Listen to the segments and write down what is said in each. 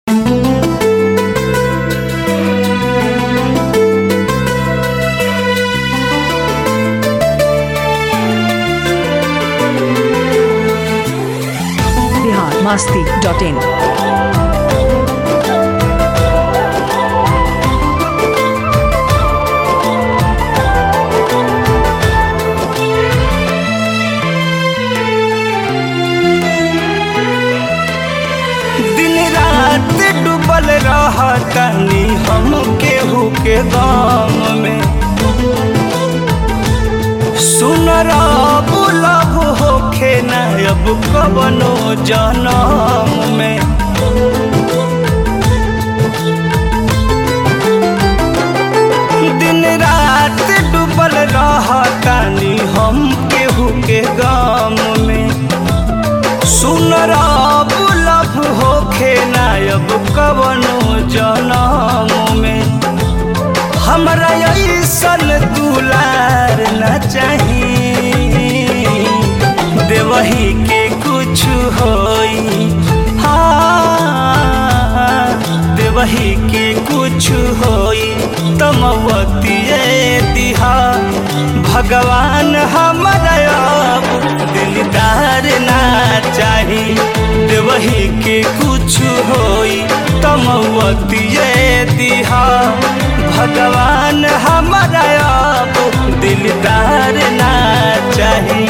masti.in. दिन रात डूबल रहतनी हम केहू के गाम में सुन रब लब होखे न अब कवनो जनम में दिन रात डूबल रहतनी हम केहू के गाम में सुन रब लब होखे नायब कवनो जनम में हमरा ऐसन दुलार न चाही देवही के कुछ होई हाँ देवही के कुछ होई तमवतिए दिहा भगवान हमरा अब दिलदार ना चाही देवही के कुछ होई तमवतिए दिहा भगवान हमरा अब दिलदार ना चाही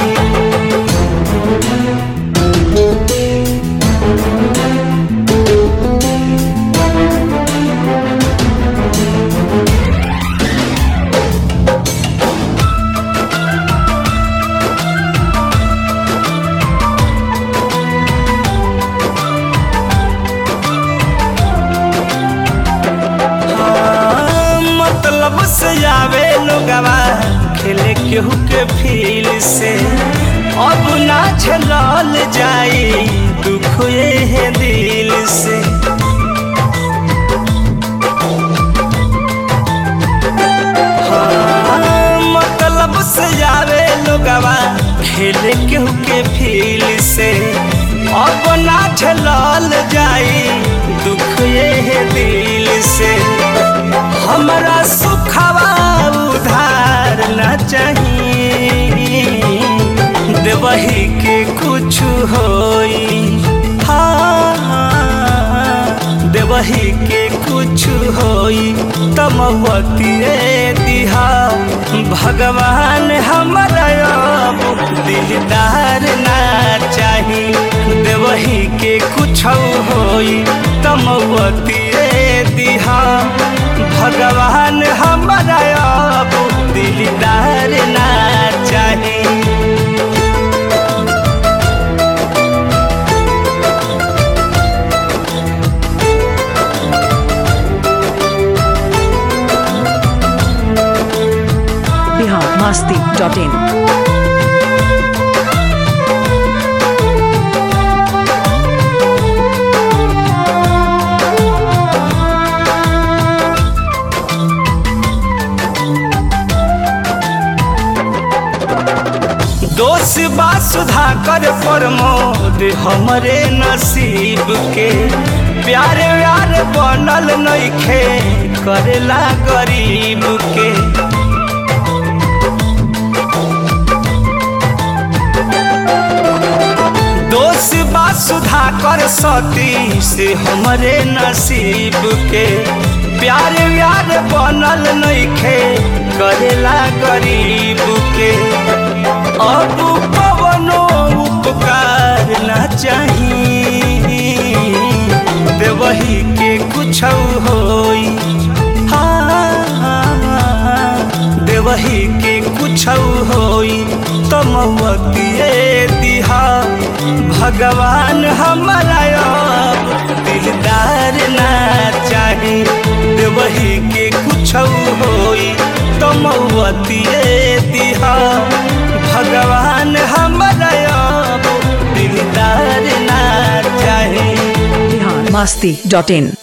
हाँ, मतलब से आवे लोगवा खेले केहू के फील से अब ना झलल जाई दुख ये दिल से हाँ, मतलब से आवे लोगवा खेले केहू के फील से अब ना झलल जाई दुख ये दिल से हमरा सुखवा उधार न चाहिए देवही के कुछ होई हाँ देवही के कुछ होई तमवतिए दिहा भगवान हमरा अब दिलदार ना चाही देवही के कुछ होई तमवतिए दिहा भगवान हमरा अब दिलदार ना चाही Bihar masti.in. दोष बा सुधा कर प्रमोद हमरे नसीब के प्यारे व्यार बनल नइखे करेला गरीब के दोष बा सुधा कर सती से हमरे नसीब के प्यार व्यार बनल नइखे करेला गरीब के अब पवनो उपकार न चाही देवही के कुछ होई हाँ देवही के कुछ होई तमवतिए दिहा भगवान हमरा अब दिलदार ना चाही देवही के कुछ होई तमवतिए दिहा भगवान हमरा अब दिलदार ना चाही Bihar masti.in.